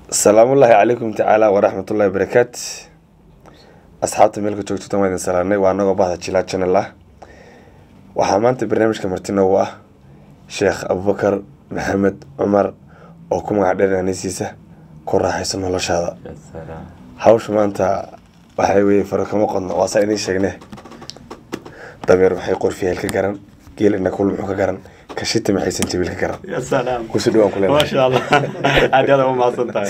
salaamullaahi calaykum tacaala waraxmatullahi barakaat asxaabta meelka joogto waan idin salaanay waa anagoo bahda jilaa channel ah waxaa maanta barnaamijka marti noogu ah sheekh abubakar maxamed cumar oo ku magac dheer anisiisa ku raaxayso noloshaada hawsha maanta waxay weye faro kama qodno waa saa idiin sheegne dameer maxay qorfiyeel ka garan geel ina kul muxuu ka garan kashita maxaysan jabiil ka garan يا سلام kusoo dhawaan ku ما leenahay شاء الله عاد هذا ما صدق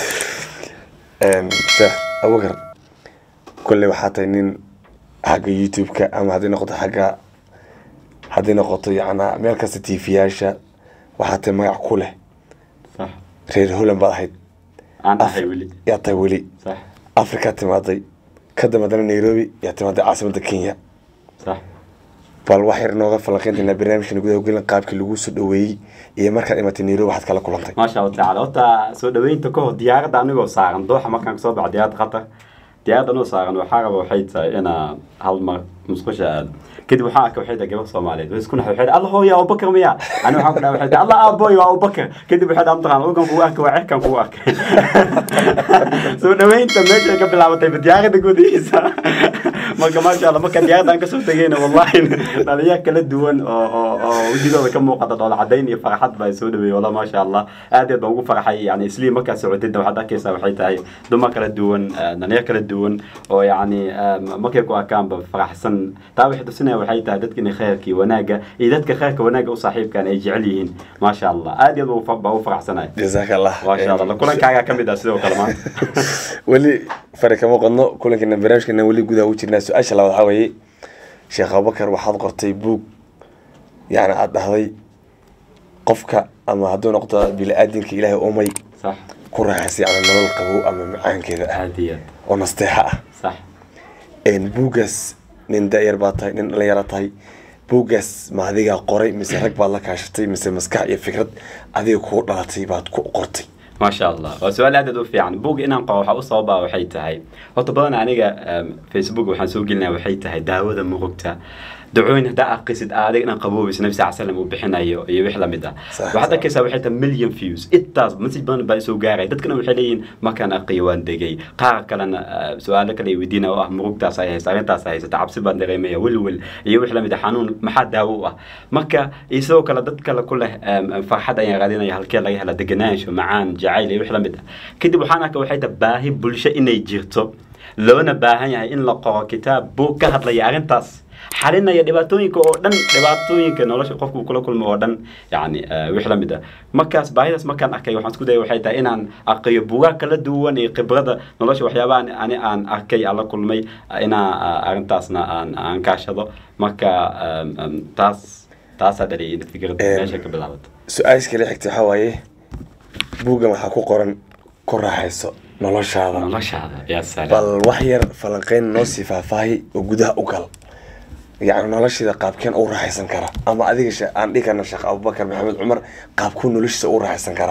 sheekh abubakar kolley waxaa tahay nin xagga youtube-ka ama haddii noqoto xagga haddii noqoto yacnaa meel kasta tv-yaasha waxaa tahay magac ku leh صح reer holland baad ahayd انا هاي ولي yaa tahay weli صح afrikaa timaaday ka dambadana nairobi yaa timaaday caasimadda kenya صح bal wax yar nooga falanqeyntaynaa barnaamijkan gudaha gelin qaabkii lagu soo dhaweeyey iyo markaad imatay nairobi waxaad kala kulantay ما شاء الله تعالى horta soo dhaweynta ka hor diyaaradda anigoo saaran dooxa markaan kasoo baxo diyaaradda qatar diyaaradda anoo saaran waxaa raba waxay tahay inaa hal mar musqusha aado kadib waxaa arkay waxay tahay gabar soomaaliyeed way isku naxay waxay tahay allah hooya abubakar miya ani waxaan ku dhahay waxay tahay allah aabooy waa abubakar kadib waxay dhahay mataqaan ogan kugu arkay waa cirkan kugu arkay soo dhaweynta meeshay ka bilaabatay ba diyaaradda gudihiisa marka maasha allah marka diyaaradda aan kasoo tegeyna wallahi dhalinyar kala duwan oo oo oo wejigooda ka muuqata dhoola cadayn iyo farxad baa soo dhaweeyey wallah maasha allah aad iyo aad baan ugu farxay yani isliim markaad socotida waxaad arkaysaa waxay tahay dumar kala duwan eh, dhalinyar kala duwan oo yani eh, markay ku arkaanba faraxsan taa waxay tusinaya waxay tahay dadka inay khayrka iyo wanaagga iyo dadka khayrka wanaagga u saaxiibkaan ay jecel yihiin maasha allah aad iyo aad baan u fa- baan u faraxsanahay jazaaka allah maasha allah kulankaagaa ka mid ah sidoo kale maanta weli fari kama qodno kulankeena barnaamijkeena weli gudaha ugu jirnaa su-aasha labaad waxaa weeye sheekh abubakar waxaad qortay buug yacni aada dhahday qofka ama hadduu noqdo bili-aadinka ilaahay umay sax ku raaxaysay yacni nolol qabow ama macaankeeda ah aad iyo aad oo nasteexa ah sax een buuggaas nin da-yar baad tahay nin dhalinyara tahay buuggaas ma adigaa qoray mise rag baad la kaashatay mise maskax iyo fikrad adiga kuu dhalatay baad ku qortay ما شاء الله وسؤال هذا في عن بوق إن أنقى وحا أصابة وحي تهي هو بدنا أنا فيسبوك وحن سوق لنا وحي تهي داود مغبتا دعوين هدا قصد آدك إن قبوه بس نفسي عسلم وبحنا يو يوحلا مدا صح، وحتى صح. كيسا وحي مليون فيوز إتاز مسج بان باي سو غاري دad kana waxay leeyihiin ma kan aqiyaan degay qaar kalena ah, su'aalo kale ay weydiina oo ah murugtaas ay haysa arrintaas ay haysa cabsi baan dareemaya welwel iyo wix lamid ah xanuun maxaa daawo u ah marka iyo sidoo kale dad kale ku leh em, em, farxad ayaan raadinaya halkee laga hela deganaansho macaan jacayl iyo wix lamid ah kadib waxaan arkay waxay tahay baahi bulsho inay jirto loona baahan yahay in la qoro kitaab buug ka hadlaya arrintaas xalinaya dhibaatooyinka oo dhan dhibaatooyinka nolosha qofku uu kula kulmo oo dhan yani eh, wix la mid ah markaas baahidaas markaan arkay waxaan isku dayay waxay tahay inaan arkayo buugaag kala duwan iyo khibrada nolosha waxyaabaha ani- ani aan arkay aan la kulmay ah, inaa ah, arrintaasna aan aan kaashado marka em, em, taas taasaa dhaliyay in fikradda Em, meesha ka bilaabato su-aasha kale xigta waxaa waaye buuggan waxaa ku qoran ku raaxayso noloshaada noloshaada yaa salaam bal wax yar falanqeyn noo sii faahfaahi oo gudaha u gal yacni nolosheeda qaabkeen u raaxaysan kara ama adiga she- aan dhihi karna sheekh abubakar maxamed cumar qaabkuu noloshiisa u raaxaysan kara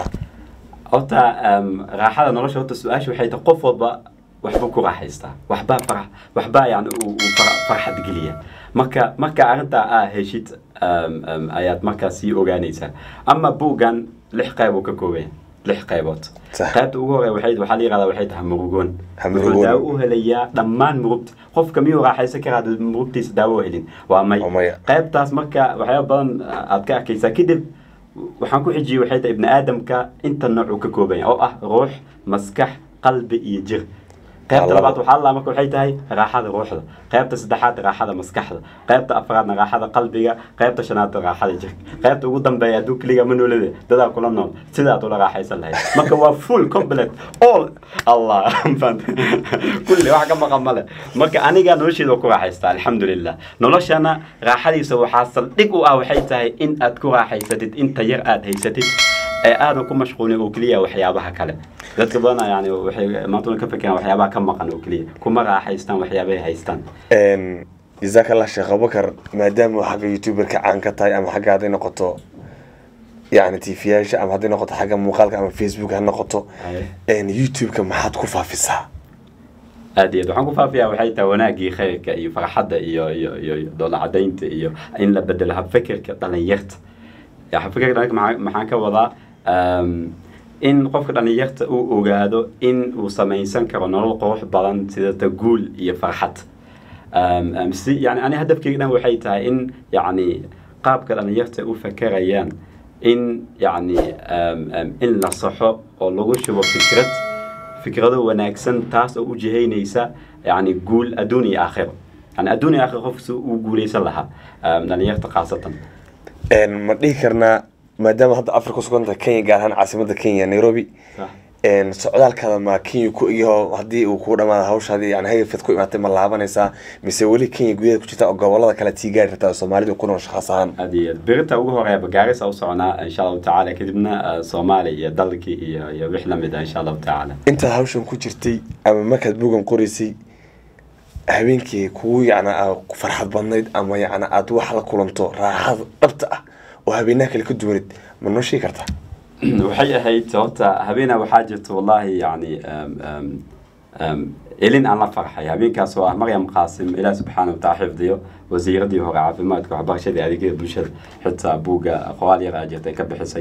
horta em, raaxada nolosha horta su-aasha waxay tahay qof walba waxbuu ku raaxaystaa waxbaa farax waxbaa yani uu uu fara- farxad geliya marka marka arrintaa aa heshid em, em, ayaad markaas sii ogaanaysaa ama buuggan lix qayb uu ka kooban yahay lix qaybood Sax. qaybta ugu horey waxay waxaa la yihahdaa waxay tahay murugoon Ha, wuxuu murugoon. daawo u helayaa dhammaan murugta qofka miyuu raaxaysan karaa hadduu murugtiisa daawo u helin waa may Waa maya. qaybtaas marka waxyaaba badan aad ka arkaysaa kadib waxaan ku xijiyey waxay tahay ibni aadamka inta nooc uu ka kooban yahay oo ah ruux maskax qalbi iyo jir qaybta Waa labo. labaad waxaa la marka waxay tahay raaxada ruuxda qaybta saddexaad raaxada maskaxda qaybta afraadna raaxada qalbiga qaybta shanaad raaxada jirka qaybta ugu dambeeya hadduu keliga ma noolade dadaa kula nool sidaad ula raaxaysan lahayd marka waa full complete all allah fahant kulli wax ka maqan male marka aniga nolosheeda waa ku raaxaystaa alxamdulilah noloshana raaxadiisa waxaa saldhig u ah waxay tahay in aad ku raaxaysatid inta yar aad haysatid ee aadan ku mashquulin oo keliya waxyaabaha kale dadka badan yani waxay maantuna ka fekeraan waxyaabaha ka maqan oo keliya kuma raaxaystaan waxyaabahay haystaan Een, jazaaka allah sheekh abubakar maadaama xagga youtuberka caan ka tahay ama xagga hadday noqoto yacni tv-yaasha ama hadday noqoto xagga muuqaalka ama facebook ha noqoto Aye. een, youtube-ka maxaad ku faafisaa aad iyo aad waxaan ku faafiyaa waxay tahay wanaagii khayrka iyo farxadda iyo iyo iyo iyo doola cadaynta iyo in la bedelo habfekerka dhalinyarta ya habfekerka dhalinyarta maxaa- maxaan ka wadaa em, in qofka dhalinyarta uu ogaado in uu samaysan karo nolol qurux badan sida taguul iyo farxad Um, um, si yani ani hadafkeyga dhan waxay tahay in yani qaabka dhalinyarta u fakerayaan in yani um, um, in la saxo oo lagu shubo fikrad fikrado wanaagsan taas oo u jihaynaysa yani guul adduun iyo aakhiro yani adduun iyo aakhiro qofka si uu guuleysan lahaa um, dhalinyarta khaasatan Een, ma dhihi karnaa maadaama hadda afrika suganta kenya gaar ahaan caasimada kenya nairobi Sax. een, socdaalkaada ma kenya ku iyo haddii uu kuu dhamaado hawshaadii yani hayfad ku imaatay ma laabanaysaa mise weli kenya gudaheeda ku jirta oo gobolada kale tii gaari rabtaa oo soomaalida ku nool shaqaas ahaan aad iyo aad berita ugu horeeba gaarisa u soconaa insha allahu tacaala kadibna uh, soomaaliya iyo dalkii iyo iyo wix lamid ah insha allahu tacaala intaad hawshan ku jirtay ama markaad bugan qoraysay habeenkii kugu yacna aa farxad badnayd ama yacna aad wax la kulanto raaxada dhabta ah oo habeenaha kale ka duwanid ma noo sheegi kartaa waxay ahayd horta habeena waxaa jirta wallahi yani um, um, um, elin aan la farxay habeenkaas oo ah maryam qaasim ilaah subxaana wataala xifdiyo wasiiradii hore caafimaadka waxbarashadii adeegyada bulshada xitaa buugga qoraal yar aa jirta ay ka bixisay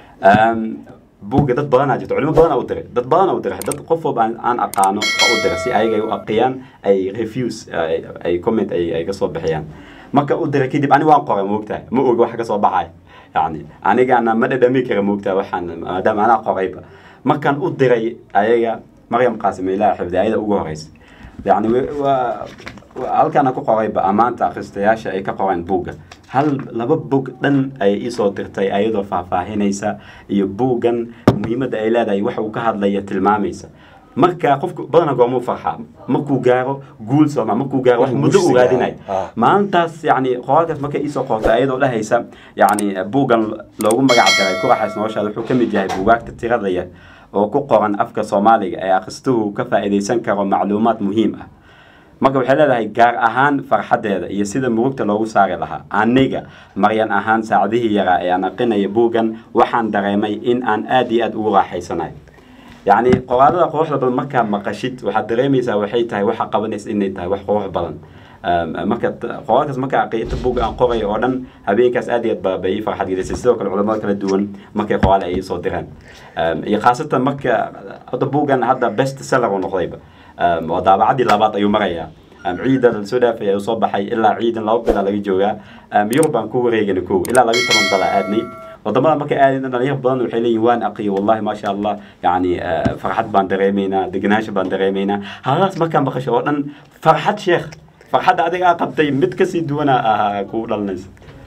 um, buugga dad badanaa jirta culimo badanaa u diray dad badanaa u diray dad qof walba aan, aan aqaano oo u diray si ayaga ay u aqiyaan ay refuse ay, ay comment ay, ay ka soo bixiyaan marka u diray kadib ani waan qoray moogtahay ma oga wax ka soo baxay yani anigana ma dhadhami kara moogtahay waxaan maadaama anaa qorayba markaan u diray ayaga maryam qaasim ilaah xifdi ayada ugu horeysa yani waa waa- halkaana ku qorayba ammaanta akhristayaasha ay ka qoreen buugga hal laba bug dhan ayay iisoo dirtay ayadoo faahfaahinaysa iyo buuggan muhiimadda ay leedahay waxa uu ka hadlaya tilmaamaysa marka qofku badana goormuu farxaa markuu gaaro guul sooma markuu gaaro wax muddo Guushiisa u raadinay ah. maalintaas yani qoraalkaas markay iisoo qortay ayadoo dhahaysa yani buuggan loogu magac daray ku raaxays noloshaada wuxuu ka mid yahay buugaagta tirada yar oo ku qoran afka soomaaliga ee akhristuhu ka faa'iidaysan karo macluumaad muhiim ah marka waxay leedahay gaar ahaan farxaddeeda iyo sida murugta loogu saari lahaa aniga maryan ahaan saacadihii yaraa ee aan aqrinaya buuggan waxaan dareemay in aan aad iyo aad ugu raaxaysanayo yacni qoraalada quruxda badan markaa maqashid waxaad dareemaysaa waxay tahay waxa qabanaysa inay tahay wax qurux badan Um, marka t- qoraalkaas marka aqiyata buugga aan qorayo oo dhan habeenkaas aad iyo aad ba bay ii farxad gelisay sidoo kale culamada kala duwan markay qoraal ay iisoo direen Um, iyo khaasatan marka hadda buuggan hadda best seller uu noqdayba Um, oo daabacadii labaad ayuu marayaa Um, ciidan la soo dhaafay ayuu soo baxay ilaa ciidan laba bilaa laga joogaa Um, yurub baan ku wareegana kow ilaa laga toban dala aadnay wadamada markay aadayna dhalinyar badan waxay leeyihin waan aqiyo wallahi maasha allah yani eh, farxad baan dareemaynaa degenaansho baan dareemaynaa haladaas markaa maqasho oo dhan farxad sheekh farxadda adiga aa qabtay mid kasii duwana ahaa kuu dhalanaysa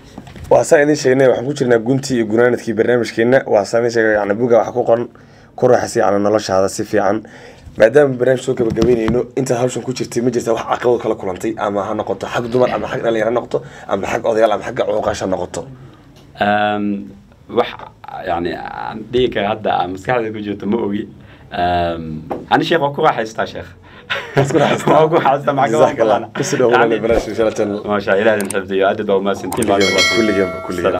waa saa idin sheegnay waxaan ku jirnaa guntii iyo gunaanadkii barnaamijkeena waa saa idin sheegay yani buga waxa ku qoran ku raaxaysa yani noloshaada si fiican maadaama barnaamij soo gabagabeynayno intaad hawshan ku jirtay ma jirta wax caqabad kala kulantay ama ha noqoto xag dumar ama xag dhalinyaro ha noqoto ama xag odayaal ama xagga cuuqaasha ha noqoto Um, wax yani aan dhihi kara hadda aan maskaxda ku jirto ma ogi Um, ani sheekh waa ku raaxaystaa sheekh ku raaxaystaa? waa ku raaxaystaa maxaa Jazaak Allah. kalana Kusoo dhawaada barnaamijka Inshallah channel. maasha ilaahin xifdiyo aad baa umaasantiin Kulligeen- kulligeen- kulligeen.